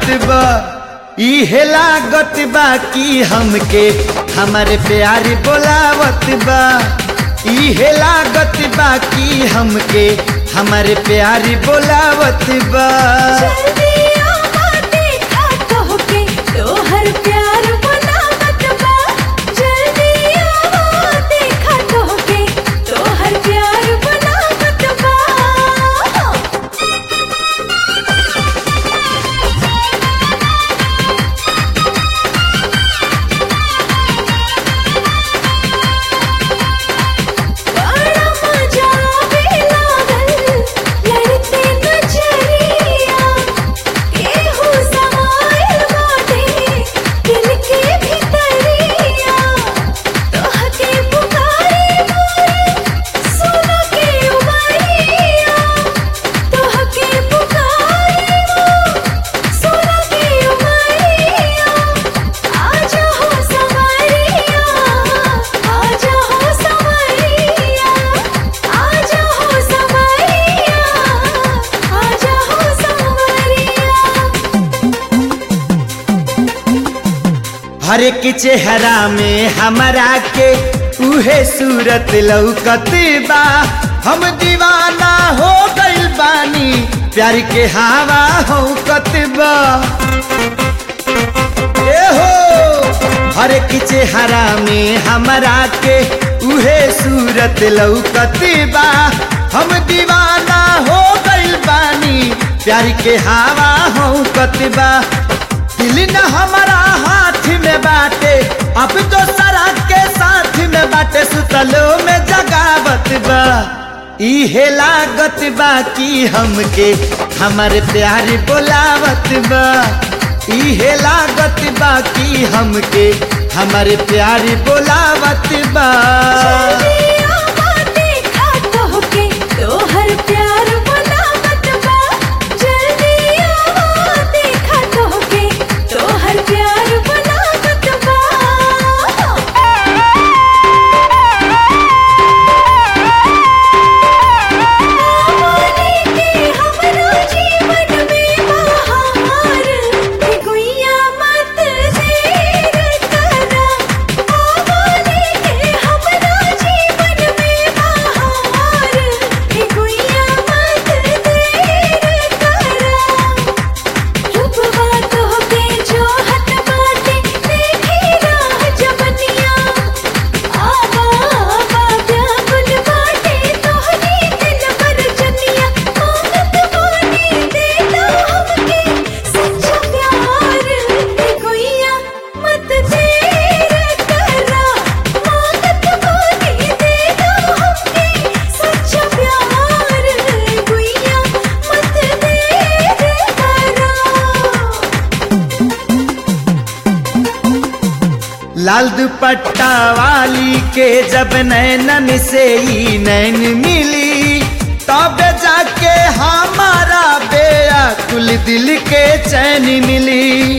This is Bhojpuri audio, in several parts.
बा इहे लागत बा कि हमके हमारे प्यारी बोलावत बा इहे लागत बा कि हमके हमारे प्यारी बोलावत बा जल्दिया बाते खातो के तोहर प्यार बनावत बा जल्दिया बाते खातो के तोहर प्यार बनावत बा बड़ा मजा आवे लागल लड़ते नजरिया केहू समाइल बाटे दिल के भीतरिया तोहके पुकारे मोर सुन के उमरिया तोहके पुकारे मोर सुन के उमरिया आजा हो संवरिया आजा हो संवरिया आजा हो संवरिया आजा हो संवरिया हर एक चेहरा में हमारा के उहे सूरत लौकत बा हम दीवाना हो गइल बानी प्यार के हवा हो बा ए हो हर एक चेहरा में हमारा के उहे सूरत लौकत बा हम दीवाना हो गइल बानी प्यार के हवा हो बा दिल न हमारा हाथ में बाटे अब तो सरा के साथ में बाटे सुतलो में जगावत बा इहे लागत बा कि हमके हमारे प्यार बोलावत बा इहे लागत बा कि हमके हमारे प्यार बोलावत बा जल्दिया बाते खातो के तोहर प्यार बनावत बा जल्दिया बाते खातो के तोहर प्यार बनावत बा आवाने के हमरा जीवन में बहार हे गुइया मत देर करा आवाने के हमरा जीवन में बहार हे गुइया मत देर करा रुपवा तो के जो हट बाटे देखी राह जबनिया आवा आवा व्याकुल बाटे तोहरी दिल पर जनिया मांगत बानी देता हमके सच्चा प्यार हे गुइया मत देर करा मांगत बानी देता हमके सच्चा प्यार हे गुइया मत देर करा लाल दुपट्टा वाली के जब नैनन से ही नैन मिली तब जाके हमारा बेअकुल दिल के चैन मिली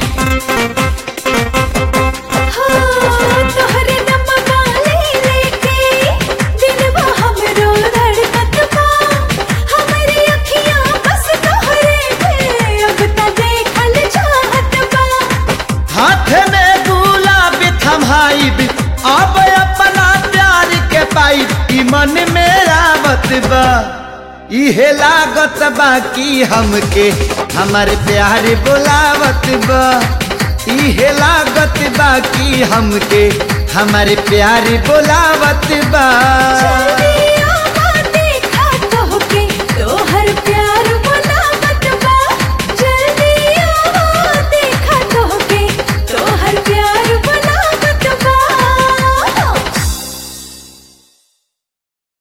तोहरे नमवाले लेके दिलवा हमरो धड़कत बा हमरी अखियां बस तोहरे पे अब त देखल चाहत बा हाथ में गुलाब थमाइब अब अपना प्यार के पाइब ई मन में आवत बा इहे लागत बा कि हमके हमारे प्यार बोलावत बा इहे लागत बा कि हमके हमारे प्यार बोलावत बा जल्दी